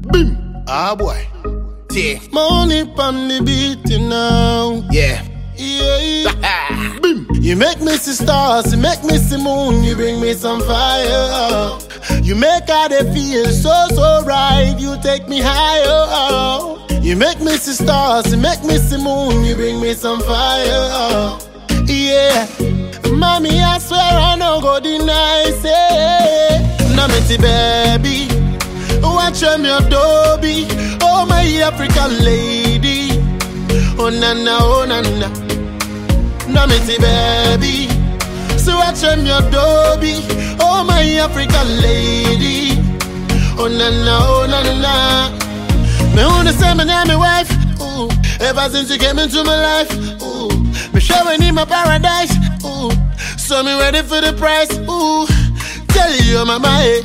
Boom. Ah boy. Yeah. Money on the beat you know. Yeah. Yeah. Boom. You make me see stars, you make me see moon, you bring me some fire. You make all the feel so so right, you take me higher. You make me see stars, you make me see moon, you bring me some fire. Yeah. Mommy, I swear I no go deny say. Namity baby. Watch them your Dobby. Oh my African lady. Oh na na, oh na na. Namity baby. So watch them your Dobby. Oh my African lady. Oh na na, oh na na. Me wanna say my name, my wife. Ooh. Ever since you came into my life. Ooh. Me showing in my paradise. Ooh. So me ready for the price. Ooh. Tell you my mind.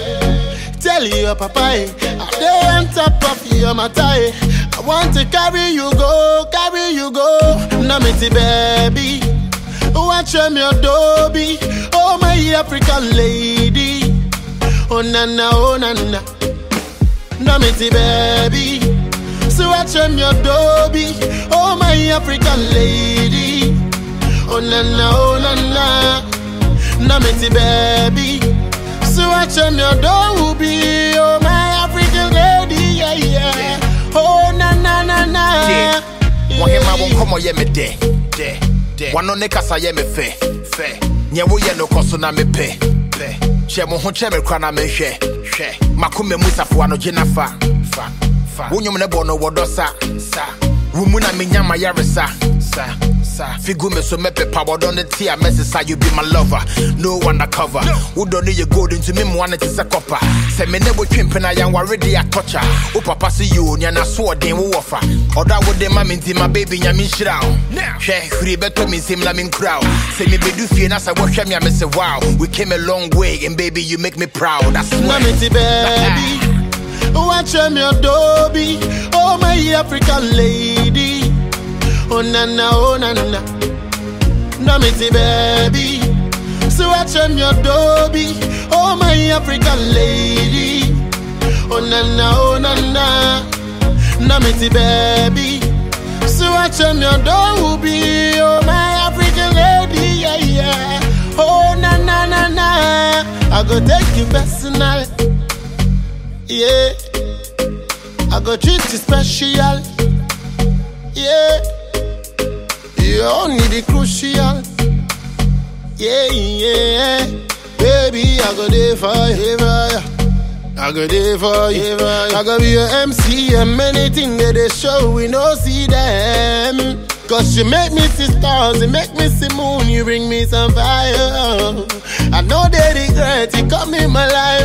Tell you papa. eh, I dey on top of your matter. eh. I want to carry you go, carry you go. Namity baby. Watch them your Dobby. Oh my African lady. Oh na na, oh na na. Namity baby. So watch them your Dobby. Oh my African lady. Oh na na, oh na na. Namity baby. So watch them your Dobby. Oh my African lady. Yeah, yeah. Oh na na na na. Yeah. Wahema wo nkɔmmɔ yɛ me dɛ dɛ dɛ wano ne kasa yɛ me fɛ fɛ nyɛ woyɛ no kɔ so na mepɛ pɛ hyɛ mo ho kyɛ me kora na mehwɛ hwɛ makoma mu safoa no gye na fa fa fa wo nnwom ne bɔ no wɔdɔ sa sa wo mu na menya ma yaresa sa sa figu me so mɛpepa wɔdɔ ne te a mɛsesa you be my lover no undercover wodɔ no yɛ gold nti me mmoa no te sɛ kɔpa sɛ me ne wotwe mpena yɛnware de atɔkya wo papa se yo neana soɔden wowɔ fa ɔdɔ a wode ma me nti ma baby nyame nhyira wo hwɛ hwiri bɛtɔ me nsɛm na menkura wo sɛ mebedu fie na sɛ wohwɛ me a mese wow we came a long way and baby you make me proud I swear. Namity baby. Watch them your Dobby. Oh my African lady. Oh na na, oh na na. Namity baby. So watch them your Dobby. Oh my African lady. Oh na na, oh na na. Namity baby. So watch them your Dobby. Oh my African lady. Yeah, yeah. Oh na na na na. I go take you personal. Yeah. I go treat you special. Yeah. You only the crucial. Yeah, yeah. Baby, I go there for you. for you. I go there for you. I go be your MC and many things that they show we no see them. Cause you make me see stars, you make me see moon, you bring me some fire. I know they regret, you come in my life,